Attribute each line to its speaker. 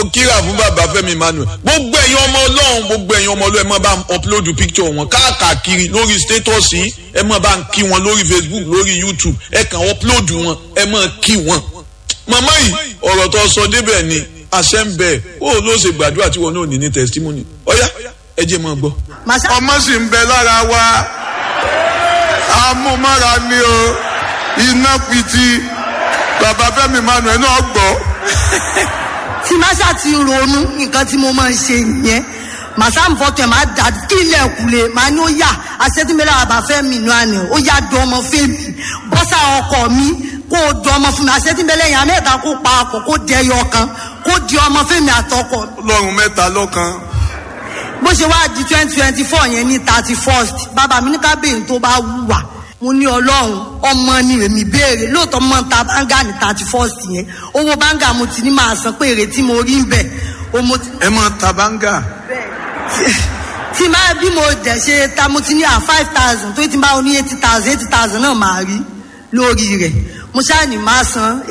Speaker 1: kíra fún bàbá Fẹ́mi Emmanuel gbogbo ẹ̀yin ọmọ Ọlọ́run gbogbo ẹ̀yin ọmọ Ọlọ́run ẹ máa bá ń upload picture wọn káàkiri lórí status yìí ẹ máa bá ń kí wọn lórí Facebook lórí YouTube ẹ kàn upload wọn ẹ máa kí wọn. màmá yìí ọ̀rọ̀ tó sọ débẹ̀ ni àṣẹ ń bẹ ó ló ṣe gbàdúrà tí wọn náà ní ní testimony ọ̀yá ẹ jẹ́ máa gbọ́.
Speaker 2: ọmọ sì ń bẹ lára wa amúmára ni o iná piti bàbá Fẹ́mi Emmanuel náà gbọ́.
Speaker 3: tí màṣá ti ronú nǹkan tí mo máa ń ṣe nìyẹn màṣá ń fọtò ẹ̀ máa dà kí ilẹ̀ kùlé màá ní ó yà àṣetúmẹ́lẹ̀ àbáfẹ́ mi nù àná ó yà dùn ọmọ fèmí bọ́sà ọkọ mi kó o dùn ọmọ fún mi àṣetúmẹ́lẹ̀ yẹn mẹ́ta kó pa àpò kó dẹyọ kan kó di ọmọ fèmí àtọkọ.
Speaker 2: lọ́run mẹ́ta lọ́kan.
Speaker 3: bó ṣe wá di twenty twenty four yẹn ní thirty first bàbá mi ní kábíyèsí tó bá wùwà mo ní ọlọ́run ọmọ ni èmi béèrè lóòótọ́ mọ́ ta báńgà ní thirty first yẹn owó báńgà mo ti ní máa san pé èrè tí mo rí ń bẹ̀.
Speaker 2: ẹ máa ta báńgà.
Speaker 3: tí máa bí mo dẹ̀ ṣe ta mo ti ní à five thousand tó ti máa ní eighty thousand eighty thousand náà máa rí lórí rẹ̀ mo ṣáà ní máa san